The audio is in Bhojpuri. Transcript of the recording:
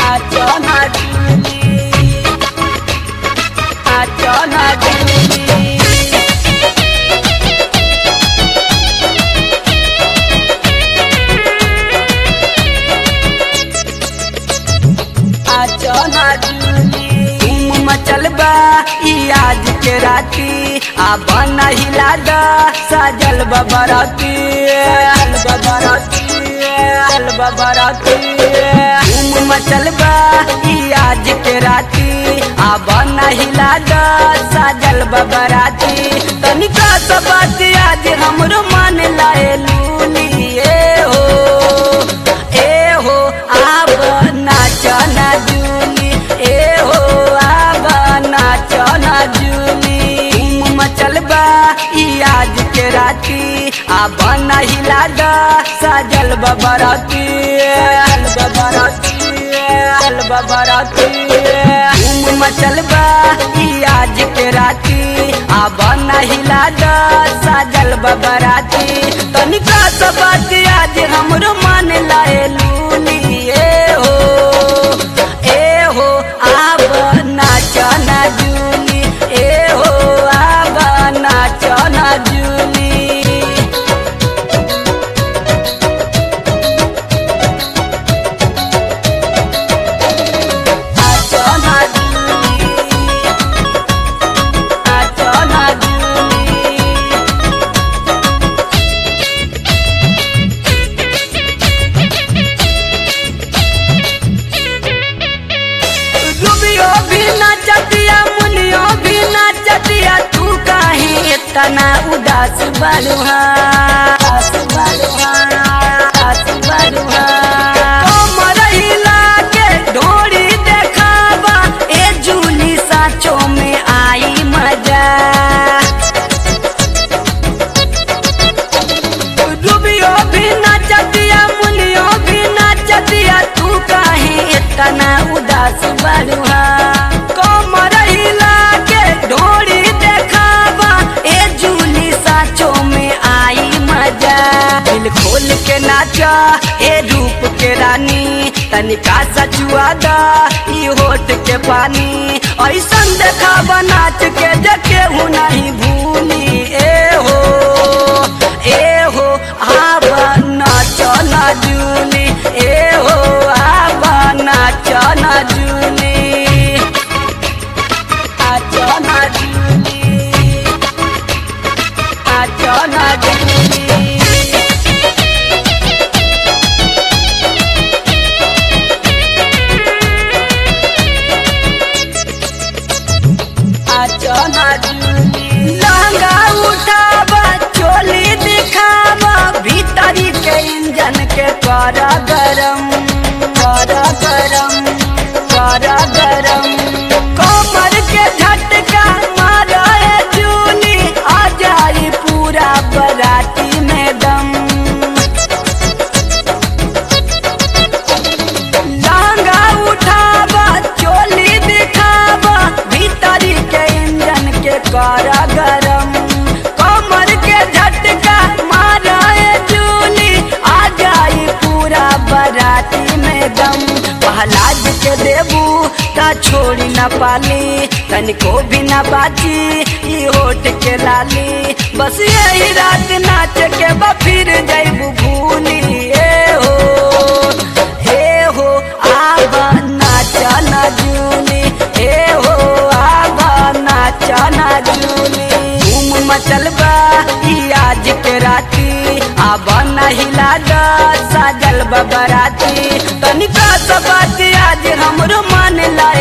नाचो ना जूली नाचो ना जूली नाचो ना जूली धूम मचल बा ई आज के राती आ बन हिला दा सजल बबरती सजल बबरती सजल बबरती धूम मचल बा ई आज के राती आ बन हिला दा सजल बबराती तनिका सा बात आज हमरो मान लाए लूली ए हो ए हो आब नाच ना जूली ए हो आब नाच ना जूली धूम मचल बा ई आज के राती आब न हिला द सजल बबरती सजल बबरती सजल बबरती धूम मचल बा ई आज के राती आब न हिला द सजल बबराती तनिका सा बात आज हमरो मान लाए लूली ए हो ए हो आब नाच ना जूली ए हो आब नाच ना जूली नाच ना जूली नाच ना जूली रुबियो भी नाचतिया मुनियो भी नाचतिया तू काहे इतना उदास बलुहा उदास बलुहा उदास बलुहा कमर हिला के ढोरी देखावा ए जूली साचो में आई मजा रुबियो भी नाचतिया मुनियो भी नाचतिया तू काहे इतना उदास बलुहा कमर हिला के ढोरी देखावा ए जूली साचो में आई मजा दिल खोल के नाचा ए रूप के रानी तनिका सचुआ दा ई होठ के पानी ऐसन देखावा नाच के जके हूँ नहीं भूली ए हो ए हो आब नाच ना जूली ए हो आब नाच ना जूली नाच ना जूली नाच ना जूली लहंगा उठावा चोली दिखावा भीतरी के इंजन के कर गरम कर गरम कर गरम कमर के झटका मारा है जूली आ जाई पूरा बराती में दम लहंगा उठावा चोली दिखावा भीतरी के इंजन के कर गरम कमर के झटका मारा ए जूली आ जाई पूरा बराती में दम पहलाज के देबू ता छोड़ी न पाली तनिको भी न बाची ई होठ के लाली बस यही रात नाच के बा फिर जैबू भूली ए हो ए हो आब नाच ना जूली ए हो आब नाच ना जूली धूम मचल बा ई आज के राती आब न हिला द सजल बबराती तनिका सा बात आज हमरो मान ला